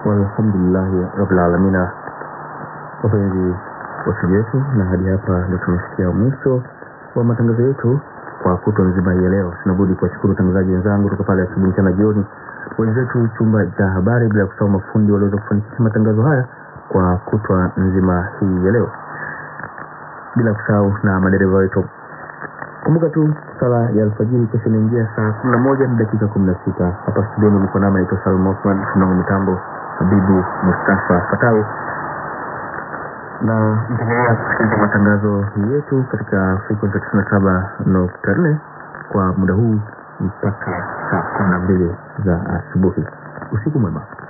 walhamdulillahi rabbil alamina wapenzi wasikilizaji wetu na hadi hapa ndio tumefikia mwisho wa matangazo yetu kwa kutwa nzima hii ya leo sinabudi kuwashukuru watangazaji wenzangu kutoka pale asubuhi mchana jioni wenzetu chumba cha habari bila kusahau mafundi walioweza kufanikisha matangazo haya kwa kutwa nzima hii ya leo bila kusahau na madereva wetu kumbuka tu sala ya alfajiri kesho inaingia saa kumi na moja na dakika kumi na sita hapa studioni ulikuwa nami naitwa salma osman tunango mitambo habibu mustafa fatau na mtaendelea kusikiliza matangazo yetu katika frequency tisini na saba nukta nne kwa muda huu mpaka saa kumi na mbili za asubuhi usiku mwema